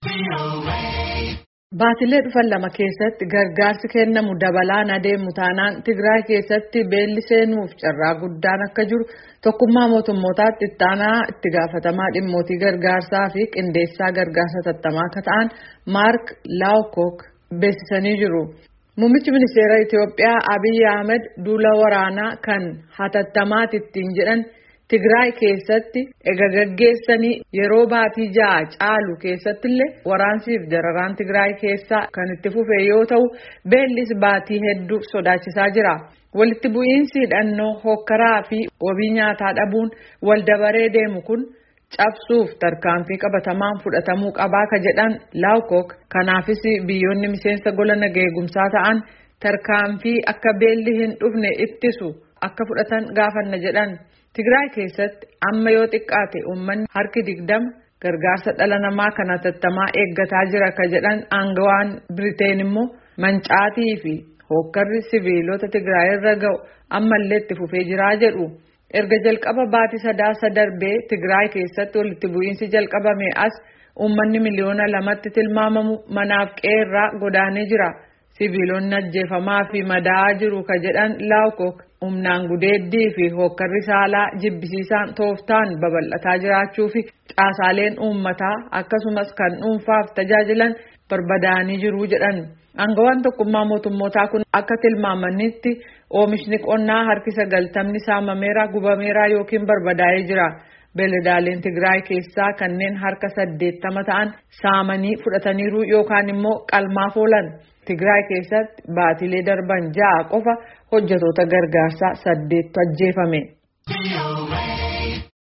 Baatilee dhufan lama keessatti gargaarsi kennamu dabalaan adeemu taanaan Tigraay keessatti beelli seenuuf carraa guddaan akka jiru tokkummaa mootummootaatti itti aanaa itti gaafatamaa dhimmootii gargaarsaa fi qindeessaa gargaarsa tattamaa akka ta'an Maark Laawkook beeksisanii jiru. Muummichi ministeera Itiyoophiyaa Abiyyi Ahmed duula waraanaa kan hatattamaati ittiin jedhan Tigraay keessatti ega gaggeessanii yeroo baatii ja'a caalu keessatti illee waraansiif dararaan Tigraay keessaa kan itti fufe yoo ta'u beellis baatii hedduu sodaachisaa jira. Walitti bu'iinsi hidhannoo hokkaraa fi wabii nyaataa dhabuun wal dabaree deemu kun cabsuuf tarkaanfii qabatamaan fudhatamuu qabaa ka jedhan laawkook kanaafis biyyoonni miseensa gola nagaa eegumsaa ta'an tarkaanfii akka beelli hin dhufne ittisu akka fudhatan gaafanna jedhan. Tigraay keessatti amma yoo xiqqaate uummanni harki digdama gargaarsa dhala namaa kan hatattamaa eeggataa jira ka jedhan aangawaan Biriteen immoo mancaatii fi hookkarri siviilota Tigraay irra ga'u ammallee itti fufee jiraa jedhu. Erga jalqaba baatii sadaasa darbee Tigraay keessatti walitti bu'iinsi jalqabame as uummanni miliyoona lamatti tilmaamamu manaaf qeerraa godaanee jira. Siviilonni ajjeefamaa fi madaa'aa jiru ka jedhan laawkook humnaan gudeeddii fi hookkarri saalaa jibbisiisaan tooftaan babal'ataa jiraachuu fi caasaaleen uummataa akkasumas kan dhuunfaaf tajaajilan barbadaa'anii jiru jedhan. Aangawaan tokkummaa mootummootaa kun akka tilmaamanitti oomishni qonnaa harki sagaltamni saamameera gubameera yookiin barbadaa'ee jira. Beeladaaleen Tigraay keessaa kanneen harka saddeettama ta'an saamanii fudhataniiru yookaan immoo qalmaaf oolan. Tigraay keessatti baatilee darban ja'a qofa hojjetoota gargaarsaa saddeettu ajjeefame.